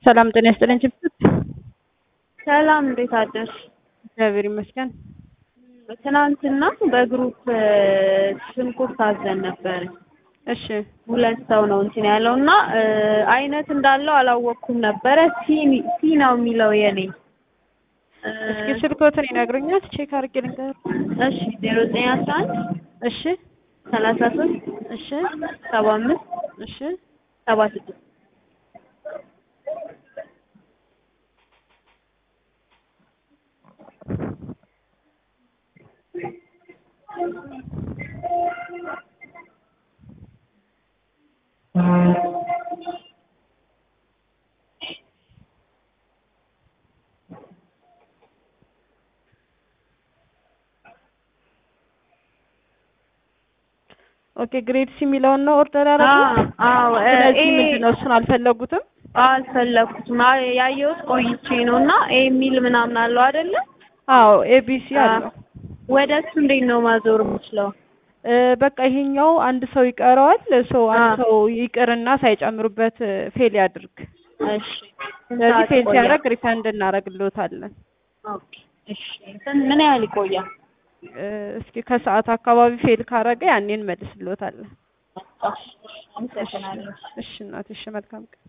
ሰላም ጤና ይስጥልኝ ችብችብ። ሰላም እንዴት አደርሽ? እግዚአብሔር ይመስገን። ትናንትና በግሩፕ ሽንኩርት አዘን ነበር። እሺ ሁለት ሰው ነው እንትን ያለው እና አይነት እንዳለው አላወቅኩም ነበረ። ሲ ሲ ነው የሚለው የኔ። እስኪ ስልኮትን ይነግሩኛል፣ ቼክ አድርጌ ልንገር። እሺ ዜሮ ዘጠኝ አስራ አንድ እሺ ሰላሳ ሶስት እሺ ሰባ አምስት እሺ ሰባ ስድስት ኦኬ ግሬድ ሲ የሚለውን ነው ኦርደር ያደረጉት። አዎ ስለዚህ ኤ ምንድን ነው እሱን አልፈለጉትም? አልፈለኩትም። አ- ያየሁት ቆይቼ ነው እና ኤ የሚል ምናምን አለው አይደለ? አዎ ኤቢሲ አለው። ወደ እሱ እንዴት ነው ማዞር የምችለው? እ፣ በቃ ይሄኛው አንድ ሰው ይቀረዋል። ሰው አንድ አዎ። ሰው ይቅርና ሳይጨምሩበት ፌል ያድርግ። እሺ ስለዚህ ሰዓት ፌል ይቆያል? ሲያደርግ ሪፈንድ እናደርግልዎታለን። ኦኬ እሺ ስንት- ምን ያህል ይቆያል? እ፣ እስኪ ከሰዓት አካባቢ ፌል ካረገ ያኔ እንመልስልዎታለን። እሺ እሺ አመሰግናለሁ። እሺ እናት፣ እሺ መልካም ቀን።